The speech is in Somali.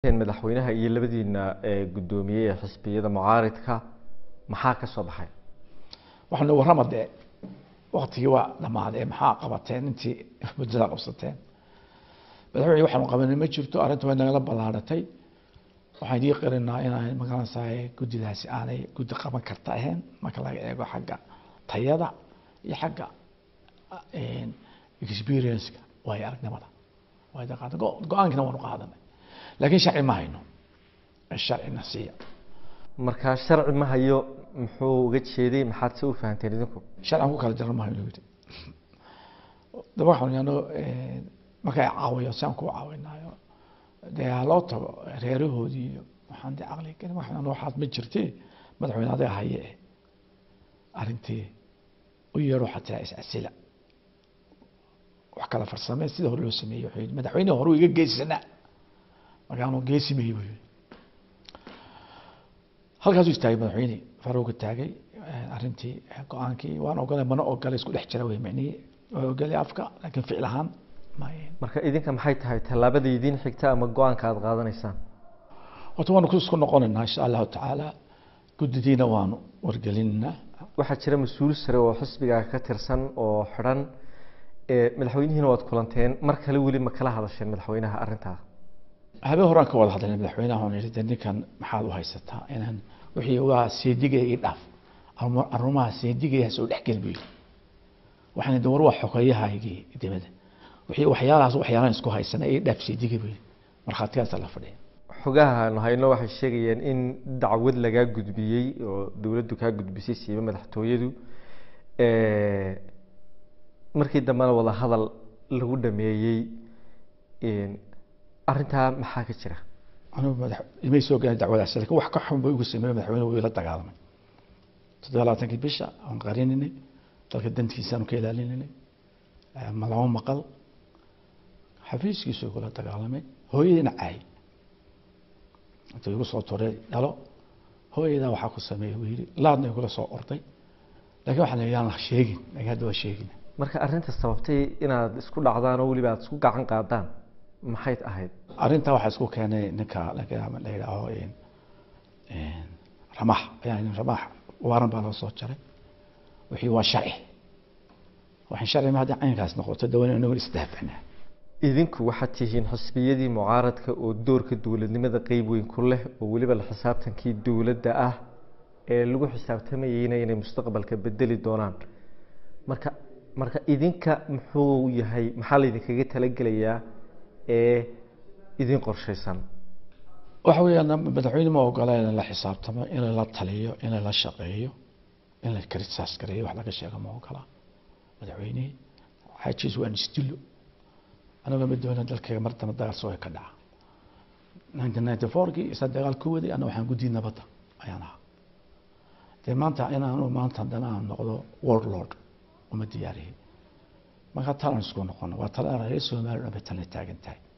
madaxweynaha iyo labadiina guddoomiyey ee xisbiyada mucaaridka maxaa ka soo baxay waxaanu warrama dee waktigii waa dhammaaday maxaa qabateen intii muddada qabsateen madaxweyne waxaanu qabanay ma jirto arrinta way nagala ballaaratay waxaan idii qirinaa inaan magaranaysaay guddidaasi aanay guddi qaban karta ahayn marka laga eego xagga tayada iyo xagga experience-ka waayo aragnimada waa qaada go-aankina waanu qaadanay laakiin sharci ma hayno sharcina siiya markaa sharci ma hayo muxuu uga jeeday maxaad se u fahanteen idinku sharcigan ku kala jaran ma hayno yidhi daba waxaan yano markay caawiyo si aan ku caawinayo dee ha loo tago reerahoodii iyo waxaan dee caqli gelin waxaan waxaad ma jirtee madaxweyne adiga haye eh arrintii u yeedho xataa is-asila wax kala farsamee sida hore loo sameeyey wuxuu yidhi madaxweyne hore iga geesanaa markaanu geesimayey buu yidhi halkaasuu istaagay madaxweyne faruuga taagay arrintii go-aankii waan ogolay mana ogolay isku dhex jira wey micnihii waa ogolay afka laakiin ficil ahaan marka idinka maxay tahay tallaabada idiin xigta ama go-aanka aada qaadanaysaan horta waanu isku noqonaynaa insha allahu tacaala guddidiina waanu wargelinaa waxaa jira mas-uul sare oo xisbigaa ka tirsan oo xidhan madaxweynihiina waad kulanteen mar kale weli ma kala hadasheen madaxweynaha arrintaa habeen horaan ka wada hadlayna madaxweynaha waan yidhi de ninkan maxaad u haysataa inaan wixii waa seedigaya ii dhaaf arumaha seedigayaas oo dhexgel buu yidhi waxaan de war waa xogeeyahaygii dibadda wixii waxyaalahaas waxyaalaan isku haysana ii dhaaf seediga buu yidhi markhaatigaasa la fadhiya xogaha aanu hayno waxay sheegayeen in dacwad lagaa gudbiyey oo dowladdu kaa gudbisay siiba madaxtooyadu markii dambena wada hadal lagu dhameeyey arrintaa maxaa ka jira anigu madax imay soo gaari dacwadaas lakin wax ka xun ba igu sameeyey madaxweyne wuu ila dagaalamay toddoba labaatankii bisha aan qarininay dalka dantiisaanu ka ilaalinay malamo maqal xafiiskiisu igula dagaalamay hooyadiina caay intuu igu soo turay dhalo hooyadaa waxaa ku sameeyey buu yidhi laadna igula soo orday lakin waxaan yidhi aan sheegin lakin hadda waa sheegin marka arrinta sababtay inaad isku dhacdaan oo weliba aad isku gacan qaadaan maxay ahayd arrintaa waxaa isku keenay ninka la yidhaaho ramax ayaa ramax waaran baa loo soo jaray wixii waa sharci waxaan sharci ma haddii caynkaas noqoto dawan inagu isdaafacnaa idinku waxaad tihiin xisbiyadii mucaaradka oo doorka dowladnimada qeyb weyn ku leh oo weliba la xisaabtankii dowladda ah ee lagu xisaabtamayeyna inay mustaqbalka bedeli doonaan marka marka idinka muxuu yahay maxaa laydinkaga talagelayaa ee idin qorshaysan waxa weeyaan madaxweyne ma ogola in la xisaabtamo in la taliyo in la shaqeeyo in la krisaas gareeyo wax laga sheego ma ogola madaxweyne xaajiis waan isdilo anaga ma doona dalkayga mar dambe dagaal soo ka dhaca nineteen ninety fourkii isa dagaal ku waday ana waxaan guddi nabadda ayaan ahaa dee maanta inaanu maanta haddana aan noqdo world lord uma diyaariyey marka talan isku noqono waa tala reer somaliland bay tala taagan tahay